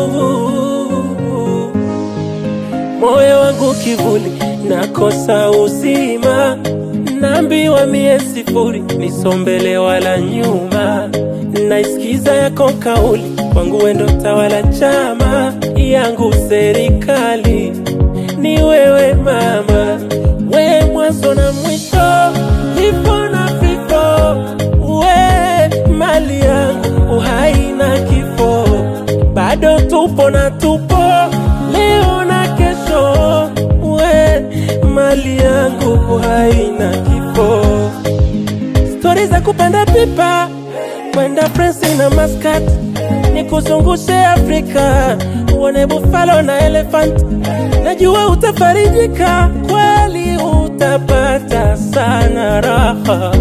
moyo wangu kivuli, nakosa uzima, naambiwa mie sifuri, nisombele wala nyuma, naisikiza yako kauli, kwangu wendo tawala, chama yangu serikali ni wewe mama, we mwanzo na mwisho, ipo na vifo, we mali yangu, uhai na kifo, bado tupo na tupo leo na kesho, we mali yangu, uhai na kifo, stori za kupanda pipa kwenda Prince na Muscat, nikuzungushe Afrika uone buffalo na elephant. Najua utafarijika kweli, utapata sana raha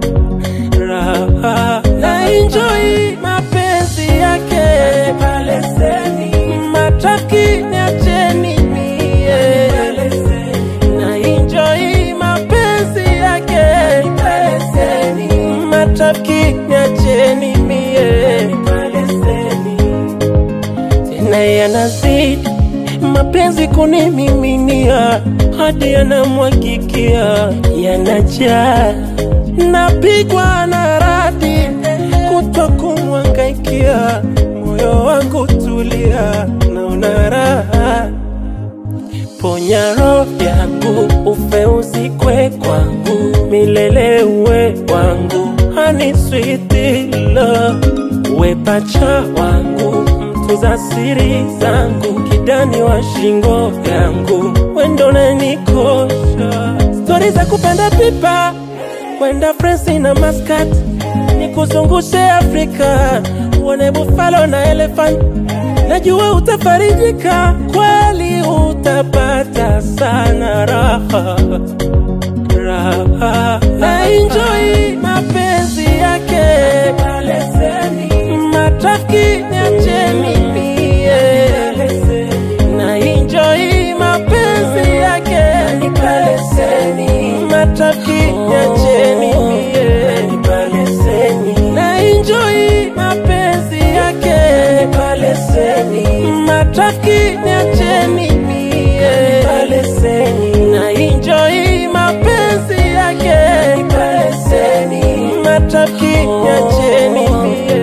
raha na enjoy mapenzi yake matraki niacheni mie na enjoy mapenzi yake matraki niacheni mie tena yanazidi mapenzi kunimiminia hadi yanamwagikia yanajaa napigwa na radi kutwa kumwangaikia moyo wangu tulia naona raha ponya roho yangu ufe uzikwe kwangu milele uwe wangu hani sweet love uwe pacha wangu mtunza siri zangu kidani wa shingo yangu wendo nanikosha stori za kupanda pipa kwenda Prince na Muscat nikuzungushe Afrika uone buffalo na elephant najua utafarijika kweli utapata sana raha raha na enjoy mapenzi yake matrafiki niacheni mie na enjoy mapenzi yake matrafiki niacheni mie na enjoy mapenzi yake matrafiki niacheni mie na enjoy mapenzi yake matrafiki niacheni mie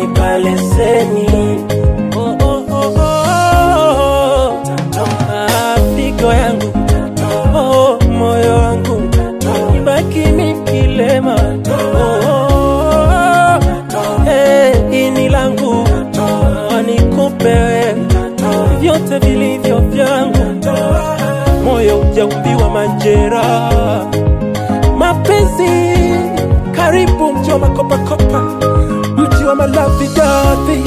Oh, oh, oh, oh. Ah, figo yangu oh, moyo wangu ibaki mikilema oh, oh, oh. Hey, ini langu Ah, nikupe wewe vyote vilivyo vyangu moyo ujaumbiwa majeraha mapenzi karibu mji wa makopakopa mji wa malavidavi